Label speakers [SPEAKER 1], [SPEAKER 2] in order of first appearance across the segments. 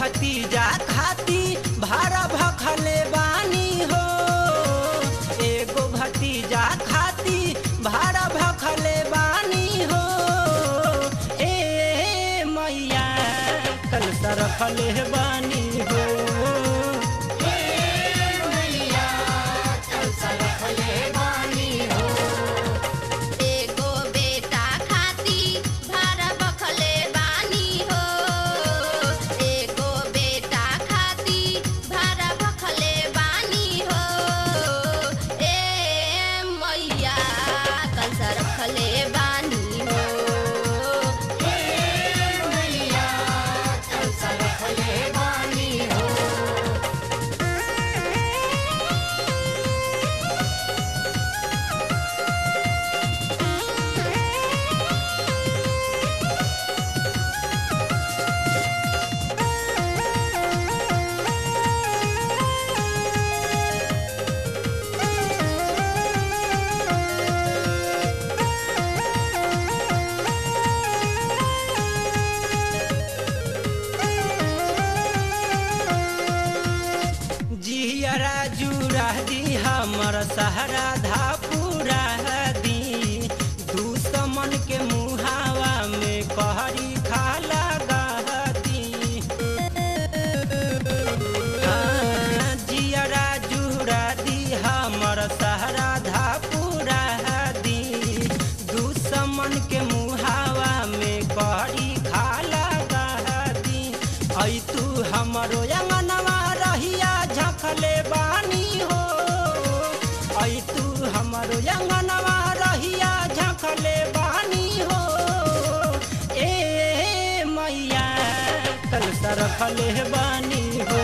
[SPEAKER 1] भतीजा खाती भाड़ा भखले बानी हो एगो भतीजा खाती भाड़ा भखले बानी हो ए मैया कल सरफले बानी हो
[SPEAKER 2] एगो बेटा खाती भाड़ा बखले बानी हो एगो बेटा खाती भाड़ा बखले बानी हो ए मैया कंसा रखले बानी हो ए मैया कंसा रखले बानी हो
[SPEAKER 1] जियरा जुरा दी हमर सहरा धापुरा दी दुश्मन के मुहावा में कहरी खा लगा दी हाँ, जियरा जुरा दी हमर सहरा धापुरा दी दुश्मन के मुहावा में कहरी खा लगा दी ऐ तू हमरो अंगनवा रहिया झखले बानी हो ऐ तू हमरो अंगनवा रहिया झखले बानी हो ए मैया कल सरफले बानी हो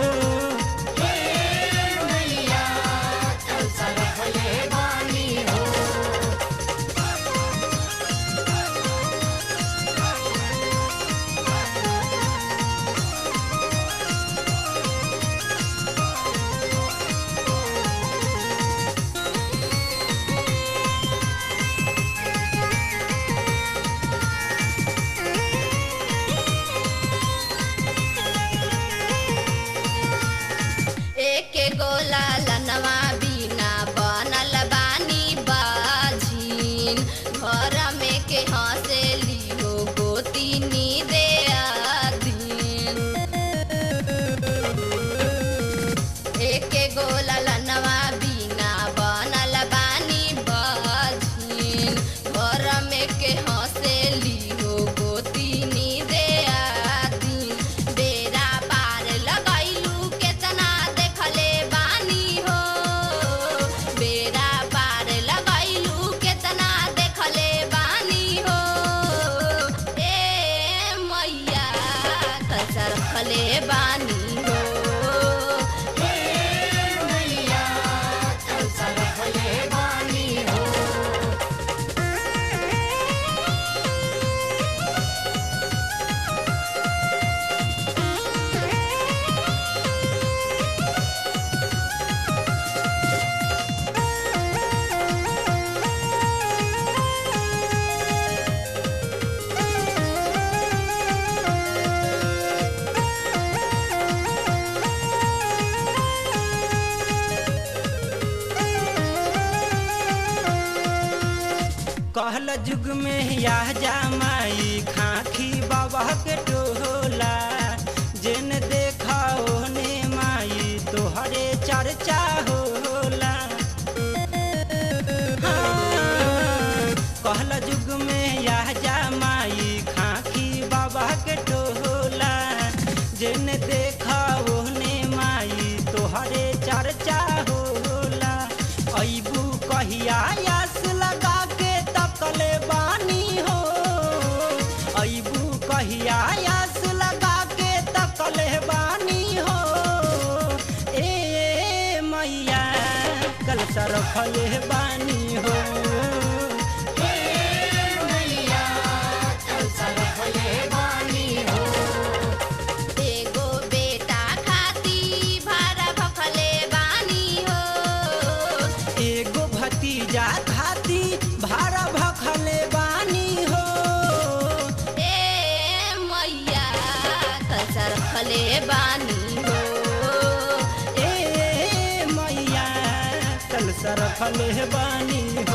[SPEAKER 2] एके गोला लनवा बिना बनल बानी बाझिन घर में के हंसेली हो गोतिनी दे आदीन एके गोला लनवा बिना बनल बानी बाझिन घर में के हंसेली हो गोतिनी दे आदीन बेरा पार लगैलू केतना देखले बानी हो बेरा पार लगैलू केतना देखले बानी हो ए मैया कसर खले बानी हो ए मैया कसर खले बानी हो
[SPEAKER 1] कहल जुग में यह जामाई खाखी बाबा के टोला जेन देखा ओने माई तोहरे चर्चा होला हाँ, कहल जुग में यह जामाई खाखी बाबा के टोला जेन देखा ओने माई तोहरे चर्चा होला अबू कहिया आस लगा के तकले बानी हो अबू कहिया आस लगा के तकले बानी हो ए मैया कल सरफले बानी हो
[SPEAKER 2] एगो बेटा खाती भाड़ा भखले बानी हो
[SPEAKER 1] एगो भतीजा खाती भाड़ा भखले बानी हो
[SPEAKER 2] ए मैया कसर खले
[SPEAKER 1] रखले बानी